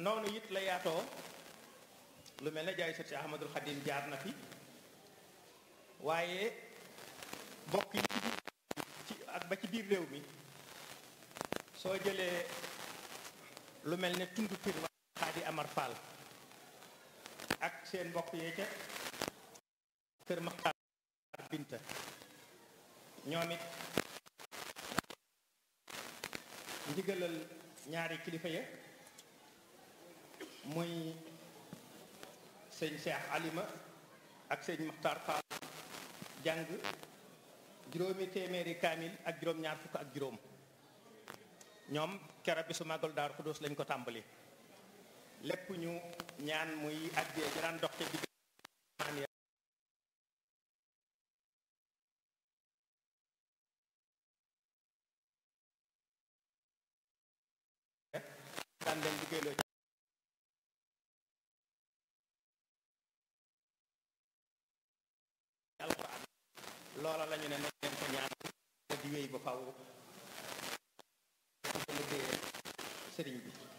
noonu it la yaatoo lu mel ne jaay sët si Ahmadul Xadim jaar na fi waaye bokk yi ci biir ci ak ba ci biir réew mi soo jëlee lu mel ne tund pir ma Xaadi Amar Fall ak seen mbokk yee ca kër Maxtaar Binta ñoom it ndigalal ñaari kilifa ya muy sëñ Cheikh Alima ak sëñ Maxtaar Fall jàng juróomi téeméeri kaamil ak juróom ñaar fukk ak juróom ñoom kera bi su màggal Daaru Xudoos lañ ko tàmbali lépp ñu ñaan muy addee ji daan dox ca digg daan leen liggéeyloo ci alxuraan loola la ñu ne nañ leen ko ñaan te di wéy ba faw liggéeyee sëriñ bi